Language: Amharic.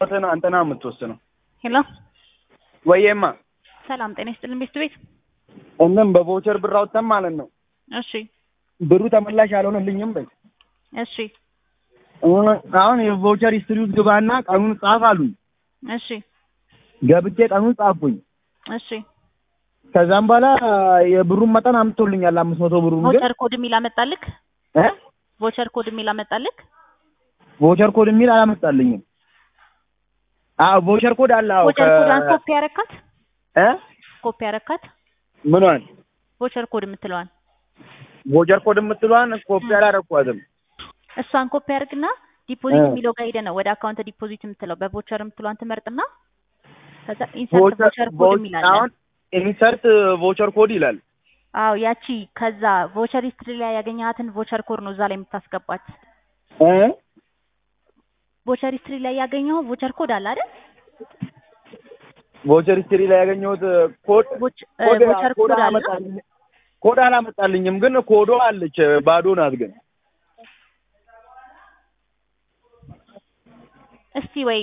አንተና አንተና የምትወስነው ሄሎ ወይማ ሰላም ጤና ይስጥልን ቤት ቤት እንም በቮቸር ብር አውጥተን ማለት ነው እሺ ብሩ ተመላሽ አልሆነልኝም በይ እሺ አሁን የቮቸር ሂስትሪ ውስጥ ግባና ቀኑን ጻፍ አሉኝ እሺ ገብቼ ቀኑን ጻፍኩኝ እሺ ከዛም በኋላ የብሩን መጠን አምጥቶልኛል አምስት መቶ ብሩን ግን ቮቸር ኮድ የሚል አመጣልክ እ ቮቸር ኮድ የሚል አመጣልክ ቮቸር ኮድ የሚል አላመጣልኝም አዎ ቮቸር ኮድ አለ አዎ ቮቸር ኮዷን ኮፒ ያረካት እ ኮፒ ያረካት ምኗን ቮቸር ኮድ የምትለዋን ቮቸር ኮድ የምትለዋን ኮፒ አላረኳትም እሷን ኮፒ ያርግና ዲፖዚት እ የሚለው ጋር ሄደህ ነው ወደ አካውንት ዲፖዚት የምትለው በቮቸር የምትለዋን ትመርጥና ከዛ ኢንሰርት ቮቸር ኮድ የሚል አለ አሁን ኢንሰርት ቮቸር ኮድ ይላል አዎ ያቺ ከዛ ቮቸር ሂስትሪ ላይ ያገኘሃትን ቮቸር ኮድ ነው እዛ ላይ የምታስገባት እ ቮቸር ሂስትሪ ላይ ያገኘኸው ቮቸር ኮድ አለ አይደል ቮቸር ሂስትሪ ላይ ያገኘሁት ኮድ ቮች- እ ኮድ ቮቸር ኮድ ኮድ አለ አላመጣልኝም ኮድ አላመጣልኝም ግን ኮዶ አለች ባዶ ናት ግን እስቲ ወይ